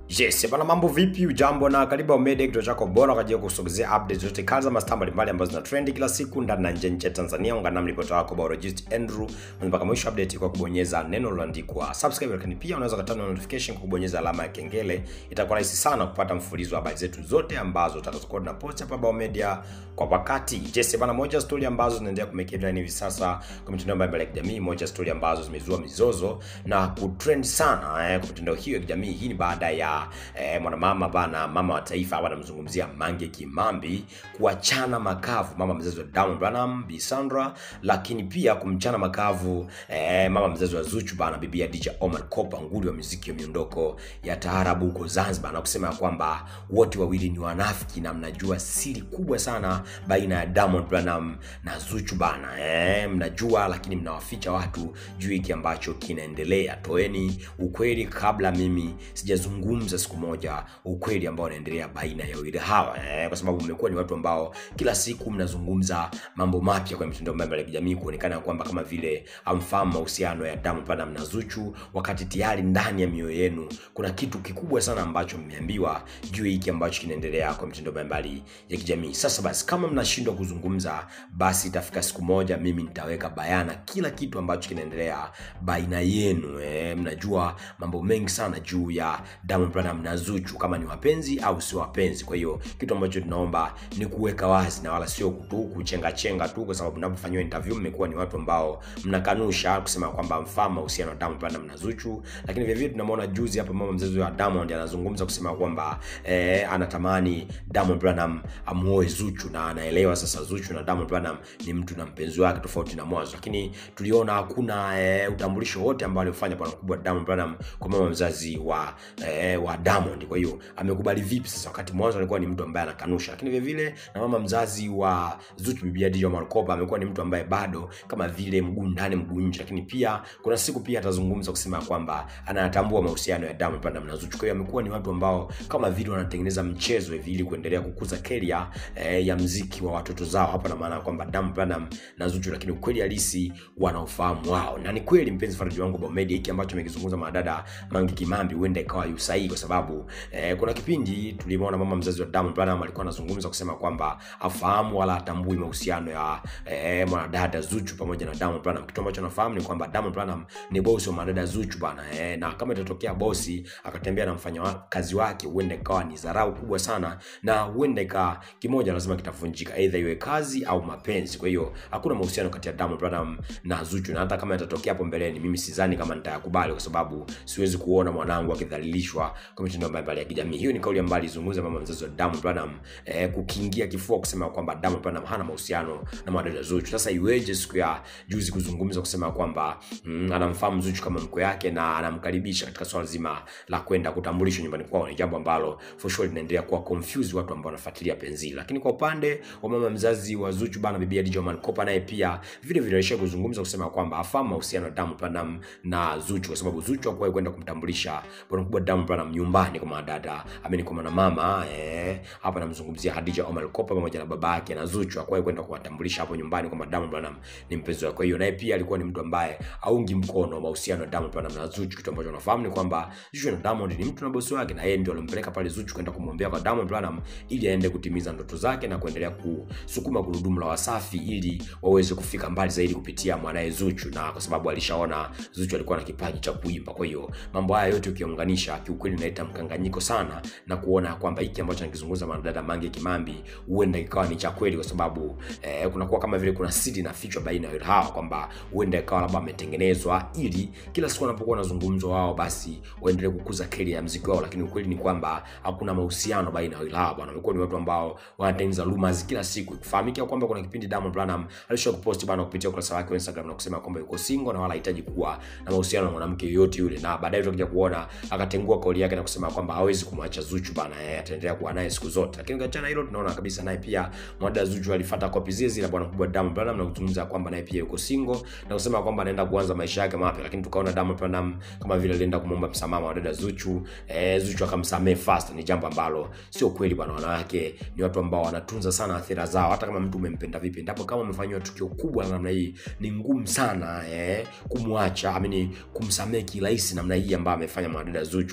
Yes, bana mambo vipi? Ujambo na karibu Omede, kituo chako bora kwa ajili ya kusogezea updates zote kali za mastaa mbalimbali ambazo zina trend kila siku ndani na nje ya nchi ya Tanzania. Ungana nami ripota wako Biologist Andrew mpaka mwisho update kwa kubonyeza neno lililoandikwa subscribe, lakini pia unaweza kutana notification kwa kubonyeza alama ya kengele. Itakuwa rahisi sana kupata mfululizo wa habari zetu zote ambazo tutakazokuwa tunapost hapa Biomedia kwa wakati. Yes, bana moja story ambazo zinaendelea kumake headline hivi sasa kwa mitandao mbalimbali ya kijamii, moja story ambazo zimezua mizozo na kutrend sana eh, kwa mitandao hiyo ya kijamii. Hii ni baada ya eh, mwanamama bana, mama wa taifa hapa anamzungumzia Mange Kimambi kuachana makavu mama mzazi wa Diamond Platnumz Bi Sandra, lakini pia kumchana makavu eh, mama mzazi wa Zuchu bana, bibi ya DJ Omar Kopa, nguli wa muziki wa miondoko ya taarabu huko Zanzibar, na kusema ya kwamba wote wawili ni wanafiki na mnajua siri kubwa sana baina ya Diamond Platnumz na Zuchu bana eh, mnajua lakini mnawaficha watu juu hiki ambacho kinaendelea. Toeni ukweli kabla mimi sijazungumza siku moja ukweli ambao unaendelea baina ya wawili hawa eh, kwa sababu mmekuwa ni watu ambao kila siku mnazungumza mambo mapya kwenye mitandao mbalimbali ya kijamii kuonekana kwamba kama vile hamfahamu mahusiano ya Diamond Platnumz na Zuchu, wakati tayari ndani ya mioyo yenu kuna kitu kikubwa sana ambacho mmeambiwa juu hiki ambacho kinaendelea kwa mitandao mbalimbali ya kijamii. Sasa basi, kama mnashindwa kuzungumza, basi itafika siku moja mimi nitaweka bayana kila kitu ambacho kinaendelea baina yenu. Eh, mnajua mambo mengi sana juu ya Diamond Platnumz na Zuchu, kama ni wapenzi au sio wapenzi. Kwa hiyo kitu ambacho tunaomba ni kuweka wazi na wala sio tu kuchenga chenga tu, kwa sababu mnapofanyiwa interview mmekuwa ni watu ambao mnakanusha kusema kwamba mfahamu mahusiano ya Diamond Platnumz na Zuchu. Lakini vile vile tunamwona juzi hapa mama mzazi wa Diamond anazungumza kusema kwamba eh, anatamani Diamond Platnumz amuoe Zuchu na anaelewa sasa Zuchu na Diamond Platnumz ni mtu na mpenzi wake tofauti na mwanzo, lakini tuliona hakuna eh, utambulisho wote ambao aliofanya bwana mkubwa Diamond Platnumz kwa mama mzazi wa eh, wa Diamond. Kwa hiyo amekubali vipi sasa, wakati mwanzo alikuwa ni mtu ambaye anakanusha. Lakini vile vile na mama mzazi wa Zuchu, bibi ya DJ Omar Kopa, amekuwa ni mtu ambaye bado kama vile mguu ndani mguu nje, lakini pia kuna siku pia atazungumza kusema kwamba anatambua mahusiano ya Diamond Platnumz na Zuchu. Kwa hiyo amekuwa ni watu ambao kama vile wanatengeneza mchezo hivi ili kuendelea kukuza career eh, ya mziki wa watoto zao. Hapa na maana kwamba Diamond Platnumz na Zuchu, lakini ukweli halisi wanaofahamu wao, na ni kweli mpenzi faraji wangu Biomedia, hiki ambacho amekizungumza madada Mange Kimambi huenda ikawa yu sahihi, kwa sababu eh, kuna kipindi tulimwona mama mzazi wa Diamond Platnumz alikuwa anazungumza kusema kwamba afahamu wala atambui mahusiano ya eh, mwanadada Zuchu pamoja na Diamond Platnumz. Kitu ambacho nafahamu ni kwamba Diamond Platnumz ni bosi wa mwanadada Zuchu bana eh, na kama itatokea bosi akatembea na mfanya wa, kazi wake, huenda ikawa ni dharau kubwa sana, na huenda ika kimoja lazima kitavunjika, aidha iwe kazi au mapenzi. Kwa hiyo hakuna mahusiano kati ya Diamond Platnumz na Zuchu, na hata kama yatatokea hapo mbeleni, mimi sidhani kama nitayakubali, kwa sababu siwezi kuona mwanangu akidhalilishwa kwa mitandao mbalimbali ya kijamii. Hiyo ni kauli ambayo alizungumza mama mzazi wa Diamond Platnumz eh, kukingia kifua kusema kwamba Diamond Platnumz hana mahusiano na mwanadada Zuchu. Sasa iweje siku ya juzi kuzungumza kusema kwamba mm, anamfahamu Zuchu kama mkwe yake na anamkaribisha katika swala zima la kwenda kutambulishwa nyumbani kwao? Ni jambo ambalo for sure linaendelea kuwa confuse watu ambao wanafuatilia penzi. Lakini kwa upande wa mama mzazi wa Zuchu bana, bibi DJ Omar Kopa naye pia vile vile alisha kuzungumza kusema kwamba afahamu mahusiano ya Diamond Platnumz na Zuchu, kwa sababu Zuchu hakuwahi kwenda kumtambulisha bwana mkubwa Diamond Platnumz nyumbani kwa madada ameni kwa mama eh, hapa namzungumzia Khadija Omar Kopa pamoja na baba yake na Zuchu hakuwahi kwenda kuwatambulisha hapo nyumbani kwamba Diamond Platnumz ni mpenzi wake. Kwa hiyo naye pia alikuwa ni mtu ambaye aungi mkono mahusiano ya Diamond Platnumz na Zuchu. Kitu ambacho nafahamu ni kwamba Zuchu na Diamond ni mtu na bosi wake, na yeye ndio alimpeleka pale Zuchu kwenda kumwombea kwa Diamond Platnumz ili aende kutimiza ndoto zake na kuendelea kusukuma gurudumu la Wasafi ili waweze kufika mbali zaidi kupitia mwanae Zuchu, na kwa sababu alishaona Zuchu alikuwa na kipaji cha kuimba. Kwa hiyo mambo haya yote ukiunganisha, kiukweli inaleta mkanganyiko sana na kuona kwamba hiki ambacho anakizungumza mwanadada Mange Kimambi huenda ikawa ni cha kweli, kwa sababu eh, kunakuwa kama vile kuna siri na fichwa baina ya hawa kwamba huenda ikawa labda ametengenezwa ili kila siku wanapokuwa wanazungumzwa wao basi waendelee kukuza keli ya mziki wao, lakini ukweli ni kwamba hakuna mahusiano baina ya hawa bwana. Wamekuwa ni watu ambao wanatengeneza rumors kila siku. Kufahamika kwamba kuna kipindi Diamond Platnumz alisha kupost bana kupitia ukurasa wake wa Instagram na kusema kwamba yuko single na wala hahitaji kuwa na mahusiano na mwanamke yoyote yule, na baadaye tutakuja kuona akatengua kauli yake na kusema kwamba hawezi kumwacha Zuchu bana, eh, ataendelea kuwa naye siku zote. Lakini ukiachana hilo, tunaona kabisa naye pia mwanadada Zuchu alifuata kopi zile zile bwana mkubwa Diamond Platnumz na kuzungumza kwamba naye pia yuko single na kusema kwamba anaenda kuanza maisha yake mapya, lakini tukaona Diamond Platnumz kama vile alienda kumwomba msamaha wa dada Zuchu eh, Zuchu akamsamehe fast. Ni jambo ambalo sio kweli bwana. Wanawake ni watu ambao wanatunza sana athira zao, hata kama mtu umempenda vipi, ndipo kama umefanywa tukio kubwa la namna hii, ni ngumu sana eh, kumwacha amini kumsamehe kirahisi namna hii ambayo amefanya mwanadada Zuchu. Kwa hiyo huenda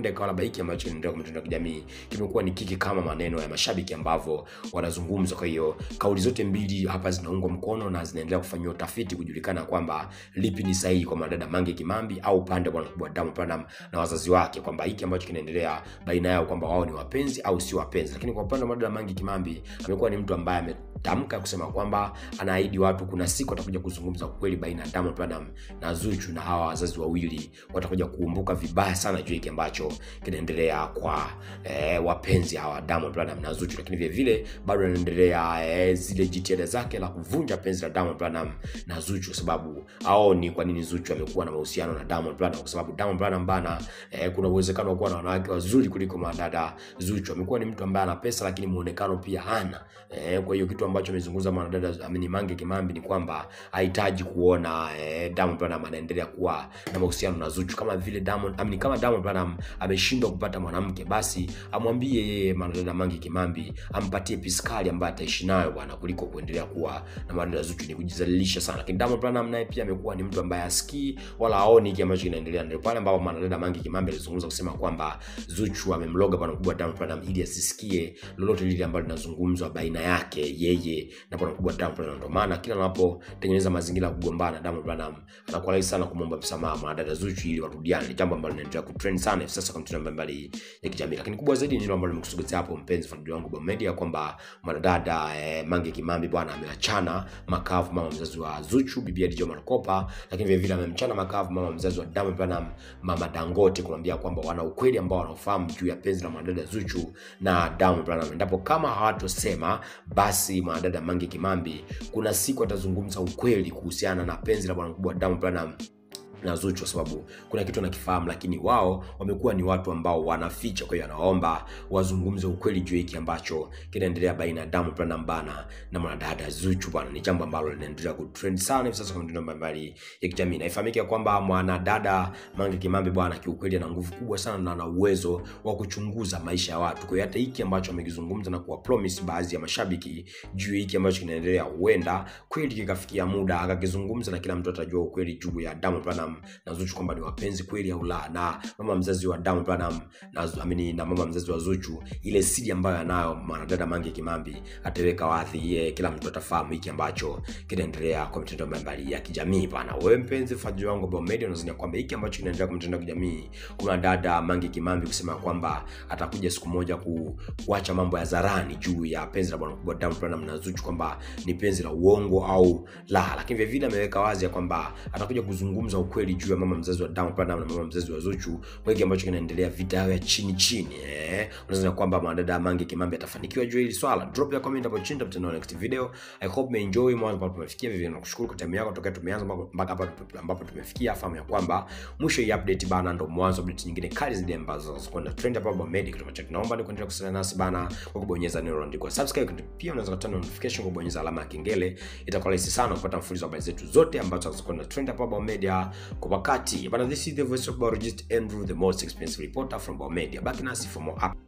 huenda ikawa labda hiki ambacho kinaendelea kwa mitandao ya kijamii kimekuwa ni kiki kama maneno ya mashabiki ambavyo wanazungumza. Kwa hiyo kauli zote mbili hapa zinaungwa mkono na zinaendelea kufanyiwa utafiti kujulikana kwamba lipi ni sahihi kwa mwanadada Mange Kimambi au upande wa bwana mkubwa Diamond Platnumz na wazazi wake, kwamba hiki ambacho kinaendelea baina yao kwamba wao ni wapenzi au sio wapenzi. Lakini kwa upande wa mwanadada Mange Kimambi amekuwa ni mtu ambaye ametamka kusema kwamba anaahidi watu kuna siku atakuja kuzungumza ukweli baina ya Diamond Platnumz na Zuchu, na hawa wazazi wawili watakuja kukumbuka vibaya sana juu hiki ambacho kinaendelea kwa eh, wapenzi hawa Diamond Platnumz na Zuchu, lakini vile vile bado anaendelea eh, zile jitihada zake la kuvunja penzi la Diamond Platnumz na Zuchu, kwa sababu aoni kwa nini Zuchu amekuwa na mahusiano na Diamond Platnumz, kwa sababu Diamond Platnumz bana, eh, kuna uwezekano wa kuwa na wanawake wazuri kuliko madada Zuchu. Amekuwa ni mtu ambaye ana pesa, lakini muonekano pia hana eh, kwa hiyo kitu ambacho amezungumza mwanadada Amini Mange Kimambi ni kwamba hahitaji kuona eh, Diamond Platnumz anaendelea kuwa na mahusiano na Zuchu kama vile Diamond Amini, kama Diamond Platnumz ameshindwa kupata mwanamke, basi amwambie yeye mwanadada Mange Kimambi ampatie piskali ambayo ataishi nayo bwana, kuliko kuendelea kuwa na mwanadada Zuchu. Ni kujizalilisha sana. Lakini Diamond Platnumz naye pia amekuwa ni mtu ambaye asikii wala aoni hiki ambacho kinaendelea. Ndio pale ambapo mwanadada Mange Kimambi alizungumza kusema kwamba Zuchu amemloga bwana mkubwa Diamond Platnumz ili asisikie lolote lile ambalo linazungumzwa baina yake yeye na bwana mkubwa Diamond Platnumz. Ndio maana kila anapotengeneza mazingira ya kugombana Diamond Platnumz anakuwa rahisi sana kumwomba msamaha mwanadada Zuchu ili warudiane. Ni jambo ambalo linaendelea kutrend sana hivi sasa kwa mitandao mbalimbali ya kijamii. Lakini kubwa zaidi ni ile ambalo nimekusogezea hapo, mpenzi fuatilia wangu Bomba Media, kwamba mwanadada eh, Mange Kimambi bwana ameachana makavu mama mzazi wa Zuchu, bibi Djo Malkopa, lakini vile vile amemchana makavu mama mzazi wa Diamond Platnumz, mama Dangote, kumwambia kwamba wana ukweli ambao wanaofahamu juu ya penzi la mwanadada Zuchu na Diamond Platnumz. Endapo kama hawatosema basi mwanadada Mange Kimambi kuna siku atazungumza ukweli kuhusiana na penzi la bwana mkubwa Diamond Platnumz na Zuchu kwa sababu kuna kitu anakifahamu, lakini wao wamekuwa ni watu ambao wanaficha. Kwa hiyo anaomba wazungumze ukweli juu hiki ambacho kinaendelea baina ya Diamond Platnumz bana na mwanadada Zuchu bana. Ni jambo ambalo linaendelea kutrend sana hivi sasa kwa mitandao mbalimbali ya kijamii, na ifahamike kwamba mwanadada Mange Kimambi bwana, kiukweli ana nguvu kubwa sana na ana uwezo wa kuchunguza maisha ya watu. Kwa hiyo hata hiki ambacho amekizungumza na kuwa promise baadhi ya mashabiki juu hiki ambacho kinaendelea, huenda kweli kikafikia muda akakizungumza na kila mtu atajua ukweli juu ya Diamond Platnumz na Zuchu kwamba ni wapenzi kweli au la, na mama mzazi wa Diamond Platnumz na amini na mama mzazi wa Zuchu, ile siri ambayo anayo mwanadada Mange Kimambi ataweka wazi, ye kila mtu atafahamu hiki ambacho kinaendelea kwa mitandao mbalimbali ya kijamii bana. Wewe mpenzi mfuatiliaji wangu Bomba Media, unazania kwamba hiki ambacho kinaendelea kwa mitandao ya kijamii, kuna dada Mange Kimambi kusema kwamba atakuja siku moja ku, kuacha mambo ya zarani juu ya penzi la bwana mkubwa Diamond Platnumz na Zuchu kwamba ni penzi la uongo au la, lakini vile vile ameweka wazi ya kwamba atakuja kuzungumza ukweli juu ya mama mzazi wa Diamond Platnumz na mama mzazi wa Zuchu kwa hiki ambacho kinaendelea, vita yao ya chini chini. Eh, unaweza kwamba mwanadada Mange Kimambi atafanikiwa juu hili swala. Drop ya comment hapo chini, tutakutana next video. I hope me enjoy mwanzo ambapo tumefikia. Vivyo nakushukuru kwa time yako tokea tumeanza mpaka hapa ambapo tumefikia. Fahamu ya kwamba mwisho hii update bana ndo mwanzo update nyingine kali zaidi ambazo zinakwenda trend hapa Bomba Media. Kitu ambacho tunaomba ni kuendelea kusaliana nasi bana kwa kubonyeza neno lililoandikwa subscribe. Pia unaweza kutana notification kwa kubonyeza alama ya kengele. Itakuwa rahisi sana kupata mfululizo wa habari zetu zote ambazo zinakwenda trend hapa Bomba Media kwa wakati. Bana, this is the voice of biologist Andrew, the most expensive reporter from Bomba Media. Back nasi for more up